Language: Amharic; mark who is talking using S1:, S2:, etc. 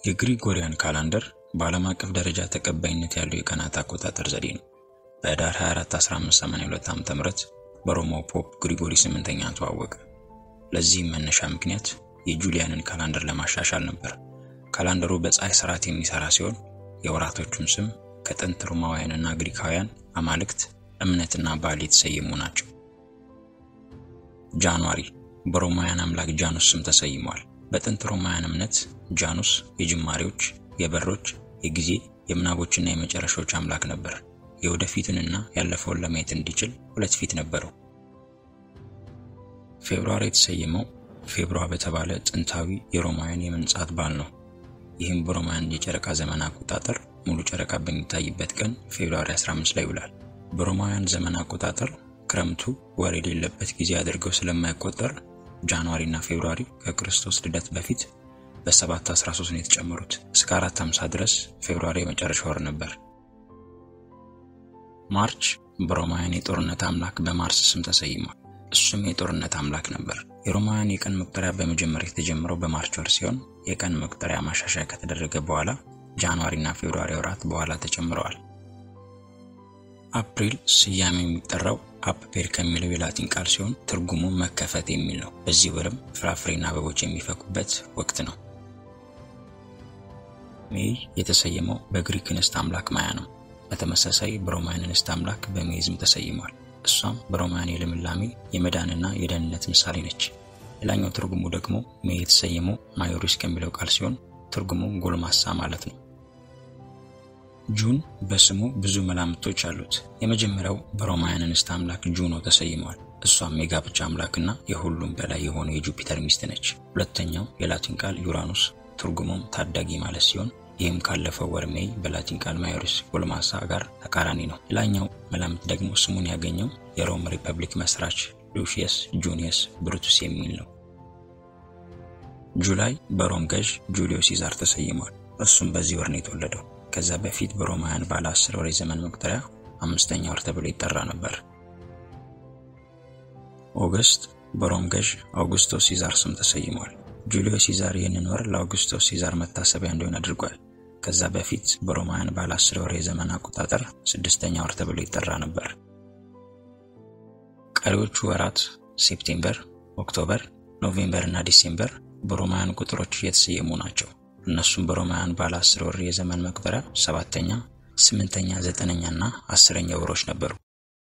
S1: የግሪጎሪያን ካላንደር በዓለም አቀፍ ደረጃ ተቀባይነት ያለው የቀናት አቆጣጠር ዘዴ ነው። በኅዳር 24 1582 ዓ.ም በሮማው ፖፕ ግሪጎሪ ስምንተኛ ተዋወቀ። ለዚህም መነሻ ምክንያት የጁሊያንን ካላንደር ለማሻሻል ነበር። ካላንደሩ በፀሐይ ስርዓት የሚሰራ ሲሆን የወራቶቹም ስም ከጥንት ሮማውያንና ግሪካውያን አማልክት እምነትና ባህል የተሰየሙ ናቸው። ጃንዋሪ በሮማውያን አምላክ ጃኑስ ስም ተሰይሟል። በጥንት ሮማውያን እምነት ጃኑስ የጅማሬዎች፣ የበሮች፣ የጊዜ፣ የምናቦችና የመጨረሻዎች አምላክ ነበር። የወደፊቱንና ያለፈውን ለማየት እንዲችል ሁለት ፊት ነበረው። ፌብሩዋሪ የተሰየመው ፌብሩዋ በተባለ ጥንታዊ የሮማውያን የመንጻት በዓል ነው። ይህም በሮማውያን የጨረቃ ዘመን አቆጣጠር ሙሉ ጨረቃ በሚታይበት ቀን ፌብሩዋሪ 15 ላይ ይውላል። በሮማውያን ዘመን አቆጣጠር ክረምቱ ወር የሌለበት ጊዜ አድርገው ስለማይቆጠር ጃንዋሪ እና ፌብሩዋሪ ከክርስቶስ ልደት በፊት በሰባት 13 ነው የተጨመሩት። እስከ 450 ድረስ ፌብሩዋሪ የመጨረሻ ወር ነበር። ማርች በሮማውያን የጦርነት አምላክ በማርስ ስም ተሰይሟል። እሱም የጦርነት አምላክ ነበር። የሮማውያን የቀን መቁጠሪያ በመጀመሪያ የተጀመረው በማርች ወር ሲሆን የቀን መቁጠሪያ ማሻሻያ ከተደረገ በኋላ ጃንዋሪ እና ፌብሩዋሪ ወራት በኋላ ተጨምረዋል። አፕሪል ስያሜ የሚጠራው አፕፔር ከሚለው የላቲን ቃል ሲሆን ትርጉሙ መከፈት የሚል ነው። በዚህ ወርም ፍራፍሬና አበቦች የሚፈኩበት ወቅት ነው። ሜይ የተሰየመው በግሪክ እንስት አምላክ ማያ ነው። በተመሳሳይ በሮማውያን እንስት አምላክ በሜይዝም ተሰይሟል። እሷም በሮማውያን የልምላሜ የመዳንና የደህንነት ምሳሌ ነች። ሌላኛው ትርጉሙ ደግሞ ሜይ የተሰየመው ማዮሪስ ከሚለው ቃል ሲሆን ትርጉሙ ጎልማሳ ማለት ነው። ጁን በስሙ ብዙ መላምቶች አሉት። የመጀመሪያው በሮማውያን እንስት አምላክ ጁኖ ተሰይሟል። እሷም የጋብቻ አምላክና የሁሉም በላይ የሆነው የጁፒተር ሚስት ነች። ሁለተኛው የላቲን ቃል ዩራኑስ ትርጉሙም ታዳጊ ማለት ሲሆን ይህም ካለፈው ወር ሜይ በላቲን ቃል ማዮሪስ ጎልማሳ ጋር ተቃራኒ ነው። ሌላኛው መላምት ደግሞ ስሙን ያገኘው የሮም ሪፐብሊክ መስራች ሉሺየስ ጁኒየስ ብሩቱስ የሚል ነው። ጁላይ በሮም ገዥ ጁሊዮ ሲዛር ተሰይሟል። እሱም በዚህ ወር ነው የተወለደው። ከዛ በፊት በሮማውያን ባለ አስር ወር የዘመን መቁጠሪያ አምስተኛ ወር ተብሎ ይጠራ ነበር። ኦገስት በሮም ገዥ አውጉስቶስ ሲዛር ስም ተሰይሟል። ጁሊዮ ሲዛር ይህንን ወር ለአውጉስቶስ ሲዛር መታሰቢያ እንዲሆን አድርጓል። ከዛ በፊት በሮማውያን ባለ አስር ወር የዘመን አቆጣጠር ስድስተኛ ወር ተብሎ ይጠራ ነበር። ቀሪዎቹ ወራት ሴፕቴምበር፣ ኦክቶበር፣ ኖቬምበር እና ዲሴምበር በሮማውያን ቁጥሮች እየተሰየሙ ናቸው። እነሱም በሮማውያን ባለ አስር ወር የዘመን መቁጠሪያ ሰባተኛ፣ ስምንተኛ፣ ዘጠነኛ እና አስረኛ ወሮች ነበሩ።